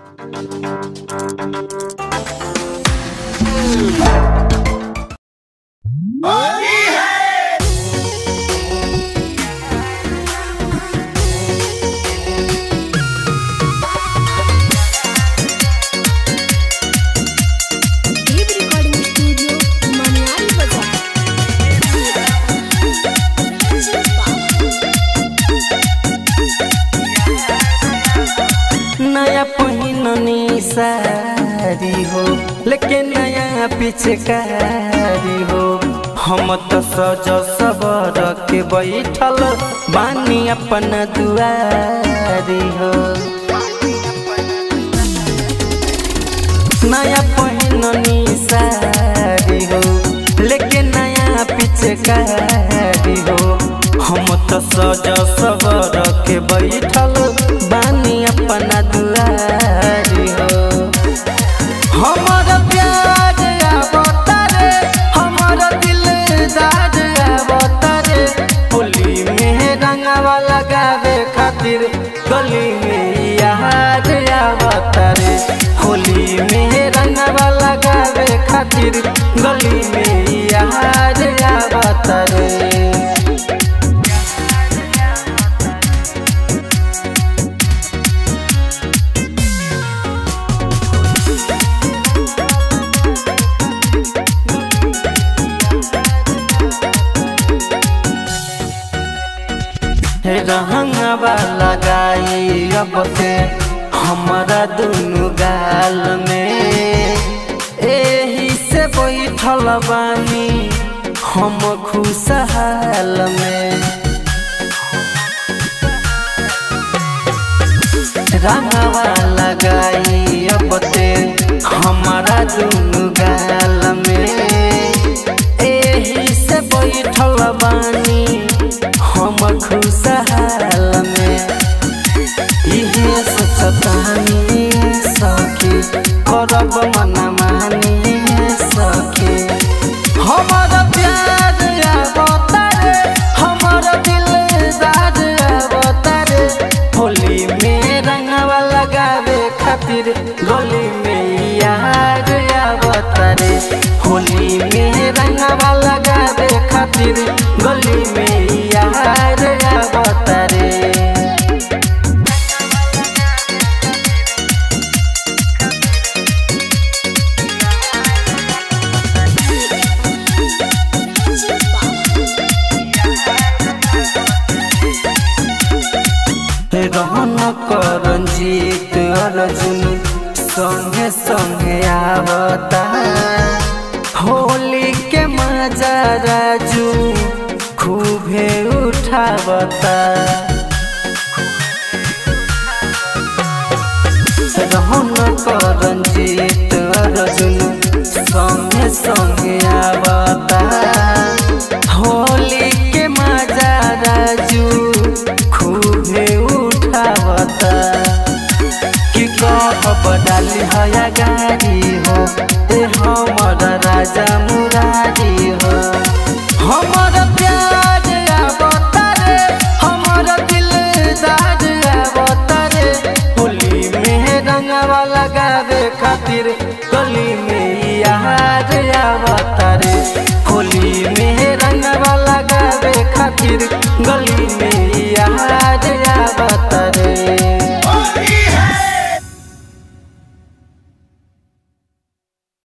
देव recording studio Maniyari बाजार नया पहिननी सारी हो लेकिन नया पिचकारी हो हम तो सज सबर के बैठल बानी अपन दुआरी हो नया पहिननी सारी हो लेकिन नया पिचकारी हो हम तो सज सबर के बैठल बानी अपन दुआरी हो हमर प्यार आवतारे हमर दिलदार आवतारे होली में रंगवा लगावे खातिर गली में याद आवतारे होली में रंगवा लगावे खातिर गली में याद आवतारे रहंगवा लगाई अब के हमारा दुनु गाल में एही से बैठल बानी हम खुशहाल में रंगवा लगाई अब ते हमारा दुनु गाल में एही से बैठल बानी हम खुशहाल में इहे सोचतानी सखी करब मन मानी सखी हमर प्यार आवतारे हमर दिलदार आवतारे होली में रंगवा लगावे खातिर गली में याद आवतारे होली में रंगवा लगावे खातिर गली में याद आवतारे रहन करंजीत अर्जुन संगे संगे आवता होली के मजा राजू खूबे उठावता रहन करंजीत अर्जुन संगे संगे आवता होली के मजा राजू खूबे उठावता कि कहब डाली हया गाड़ी हो ए हमर राजा मुरारी हो हमर प्यार आवतारे हमर दिलदार आवतारे होली में रंगवा लगावे खातिर गली में याद आवतारे होली में रंगवा लगावे खातिर गली में याद आवतारे